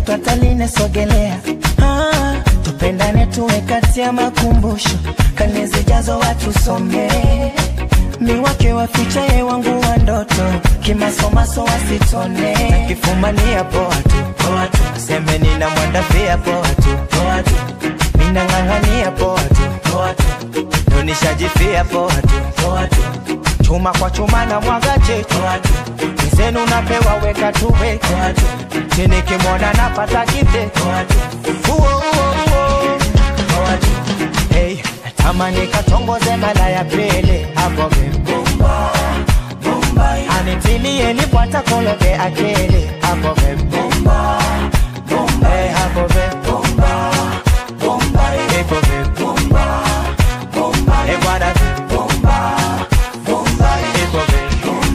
mtoto ataline sogelea ah, tupendane tuwe kati ya makumbusho kane zijazo watusomee miwake waficha ye wangu wa ndoto kimasomaso wasitone kifumania poa tu poa tu seme nina mwandafia poa tu poa tu minang'ang'ania poa tu poa tu ndo nishajifia poa tu poa tu chuma kwa chuma na mwaga chetu mzenu napewa weka tuwe chini kimona napata kite Uo, uo, uo. Hey, tamani katongoze mala ya pele hapo be anitilie nipwata kologe akele hapo be Hey, hapo be Hapo be Hey, bwana be Hapo be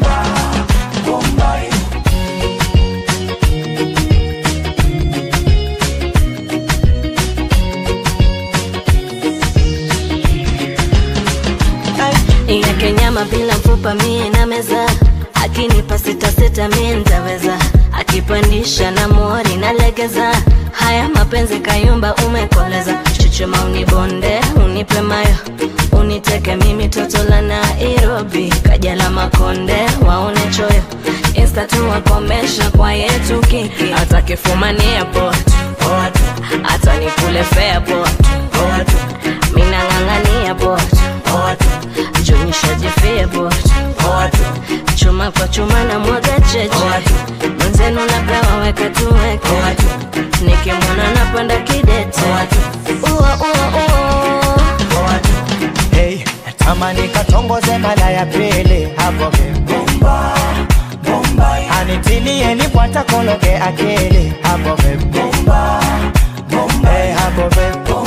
yake nyama bila mfupa mie na meza akinipa sita sita mie ntaweza akipandisha na mori na legeza haya mapenzi kayumba umekoleza chuchuma unibonde unipe mayo uniteke mimi toto la nairobi kaja la makonde waone choyo insta tu wakomesha kwa yetu kiki atakifumania potu hata nikule fea potu minang'ang'ania potu jonishajifia potu chuma kwa chuma na mwaga cheche mwenzenu napewa weka tuweke nikimwona napanda kidete ua ua ua Hey, tamani katongoze mala ya pele hapo be anitilie nipwata kologe akele hapo be Hey, hapo be Hapo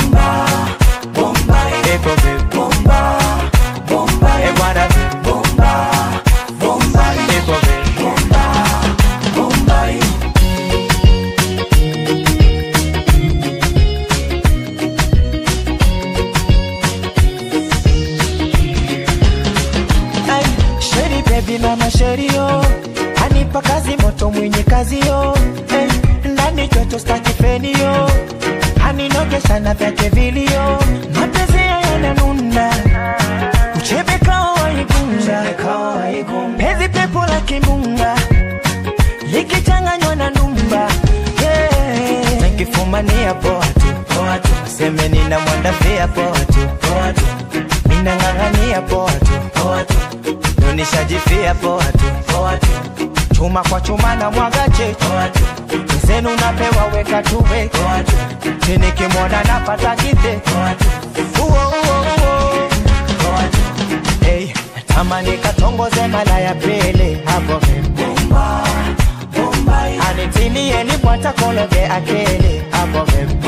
be Hey, bwana be Hapo be Ay, Sheri baby mama sheri yo anipa kazi moto mwenye kazi yo eh, ndani joto staki feni yo aninogesha na vyake vilio mapenzi yananuna uchebe kawa waigunga pezi pepo la kimbunga likichanganywa na ndumba yeah. nikifumania poa tu poa tu seme nina mwandafia poa tu poa tu minang'ang'ania poa tu poa tu ndo nishajifia poa tu poa tu chuma kwa chuma na mwaga chetu mzenu napewa weka tuwe chini kimona napata kite uo uo uo hey, tamani katongoze mala ya pele hapo be anitilie nipwata kologe akele hapo be